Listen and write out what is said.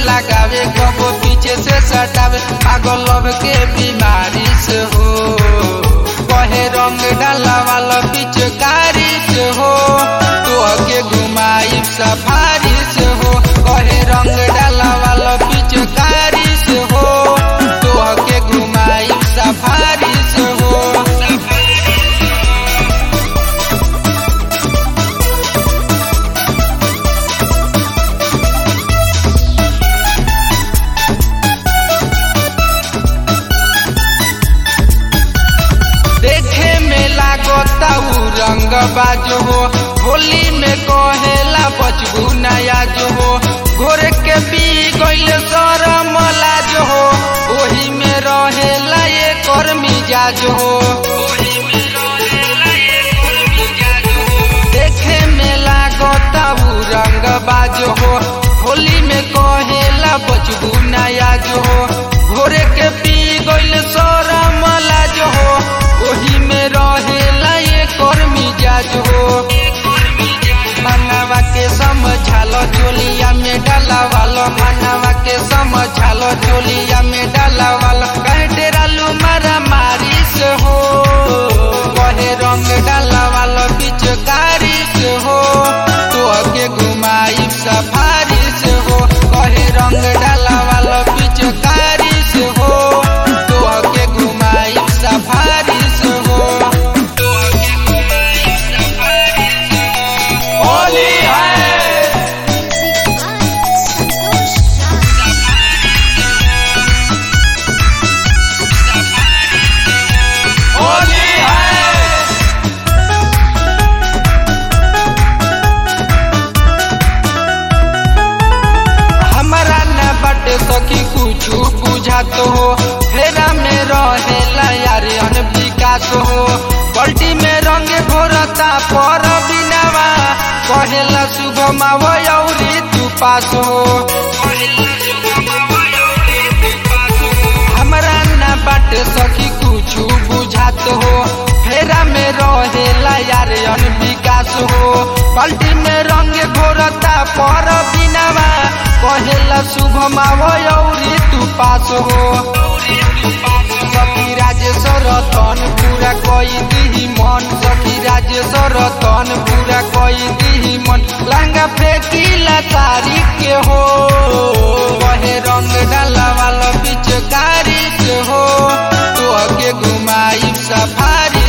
लगावे कबो पीछे से सटावे पागल लव के बीमारी से हो कहे रंग डाला वाला पिचकारी से हो तो के घुमाई सफारी से हो कहे रंग डाला वाला पिचकारी से हो तो के घुमाई सफारी से हो देखे में लागता उ रंग बाजो हो होली में कहेला बचबू नया जो हो घोर के पी गइल शरम लाज हो ओही में रहेला ये कर मिजाज हो देखे में लागता उ रंग बाजो हो होली में कहेला बचबू नया जो हो घोरे के पी गइल शरम लाज हो ओही में रहेला ये कर मिजाज हो मनवा के समझालो चोलिया में डाला वालो मनवा के समझालो चोलिया में डाला वालो कहे डेरालू मारा मारी से हो कहे रंग डाला वालो पिचकारी से हो तो के घुमाई सफारी से हो कहे रंग डाला वालो पिचकारी से हो तो के घुमाई सफारी से हो होली है संतोष होली है हमारा न बटे सखी कुछ बुझात हो फेरा में रहेला यार अन विकास हो बल्टी में रंग घोरता पर बिनावा कहेला शुभ मावरी तू पास हो हमरा न बाटे सखी कुछ बुझात हो फेरा में रहेला यार अन विकास हो पलटी में रंग घोरता पर बिनावा कहेला शुभ मावरी तू पास हो सखी राजेश्वर तन पूरा कई दिही मन सखी राजेश्वर तन पूरा कई दिही मन लंगा फेंकीला तारीख के हो कहे रंग डाला वाला पिचकारी से हो तो के घुमाई सफारी